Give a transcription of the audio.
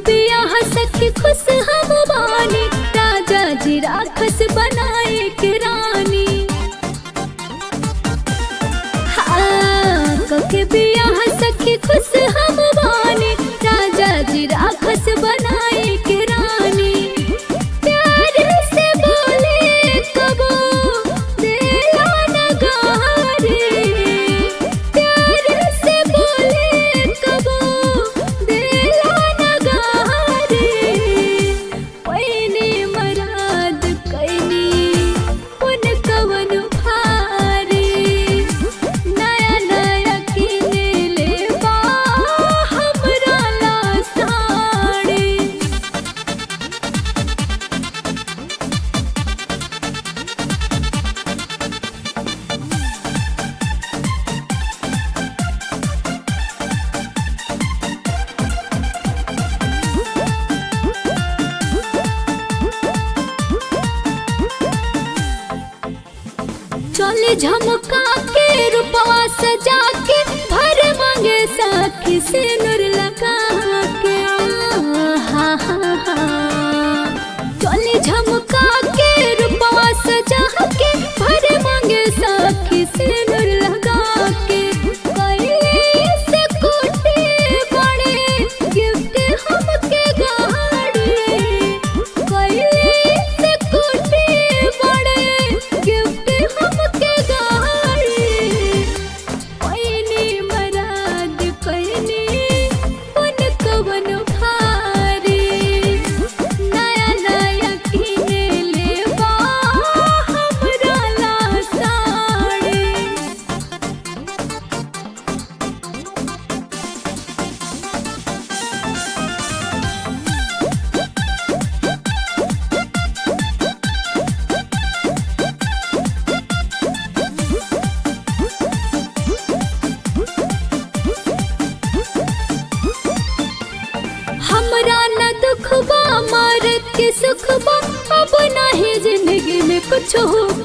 बियाह सखी खुश हम बानी राजा जी राखस बनाए के रानी हाँ, कके बियाह सखी खुश हम बानी राजा जी राखस बनाए के रानी प्यार से बोले कबो दिला नगारे प्यार से बोले कबो दिला नगारे पैने मराद कैनी पुन कवन भारी नया नया किने लेबा हमरा ला साड़ी चले झमका के रूपवा सजा के भर मांगे साखी से नूर लगा के हा हा हा चले झमका के रूपवा सजा के भर मांगे साखी से नूर लगा के कैले से कोटे बड़े गिफ्ट हमके गाड़ी कैले से कोटे बड़े गिफ्ट हमके गाड़ी पैनी मराद पैनी उन कवन भारी नया नया किने लेबा हमरा ला साड़ी हमरा न दुख बा मरद के सुख बा अब नाही जिंदगी में कुछ हो